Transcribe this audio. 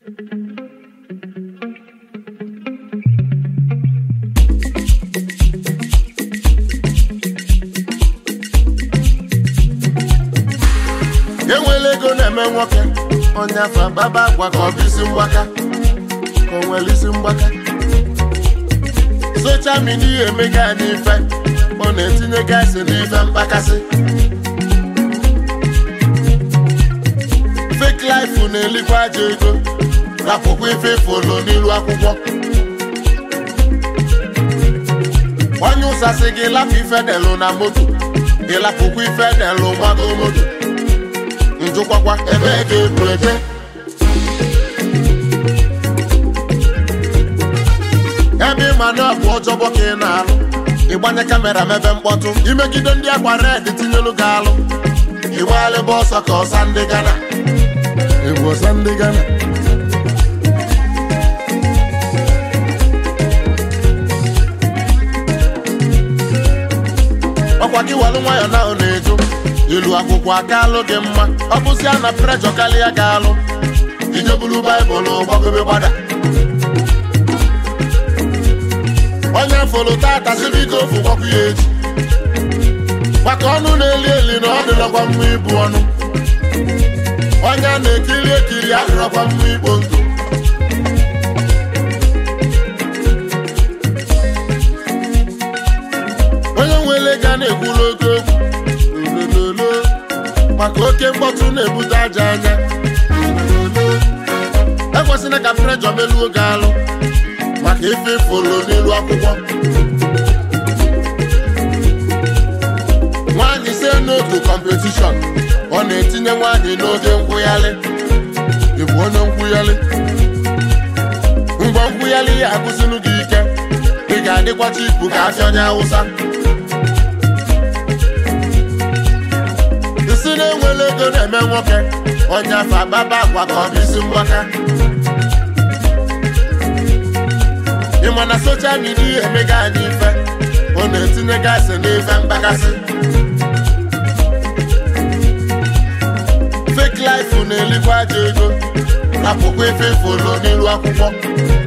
enwela ego na-eme nwoke onye afọ baba agwa ka ọ bụ isi mgbaka ka o nwere isi mgbaka socha midia emega anyị ife ọ na-etinye gaasị n'ife mkpakasị fake life na-elikwa aja ego rapụkwa ife folo n'ilu akwụkwọ onye ụsasị gị lapụ ife delụ na moto ịlapụkwa ife delụ gbago moto njụkwakwa ebe ga-ebu eje ebe ịma na ọ bụ ọjọbọ ka ị na-alụ ịgbanye kamera mebe mkpọtụ imegide ndị akwa red tinyelu gị alụ ịgbalịba ọsọ ka ọsa ndị gana egwu ọsa ndị gana ọkwa gị welụ nwayọ na ọ na-eju ilu akwụkwọ aka alụ gị mma ọ bụzia na prejọ karịa ga alụ ijebulu baịbụl gbagobe gbada onye folo tata sibido ofu gwakwu ya echi maka ọnụ na-eli eli na ọ dịrọkwa mma ibu ọnụ onye a na-ekiri ekiri adịrọkwa mma ikpo ndụ onye nwere ga na-ekwuru oke okwu olololo maka oke mkpọtụ na-ebute aja anya olololo ekwesịrị ka prejọ meluo gị alụ maka ife folo n'elu akwụkwọ nwaanyị si n'otu kọmpetishọn ọ na-etinye nwaanyị n'oge nkwụghalị ịbụ onye nkwụghalị mgbe nkwụghalị ya agụsịnụ gị ike ị ga-adịkwacha ibu ka afịa onye awụsa isi na-enwere ego na-eme nwoke onye afọ agbaba agwa ka ọ bụ isi mgbaka ịma na soshal midia emega anyị ife ọ na-etinye gaasị n'ife mkpakasị fake life na-elikwa aja ego rapụkwa ife folo n'ilu akwụkwọ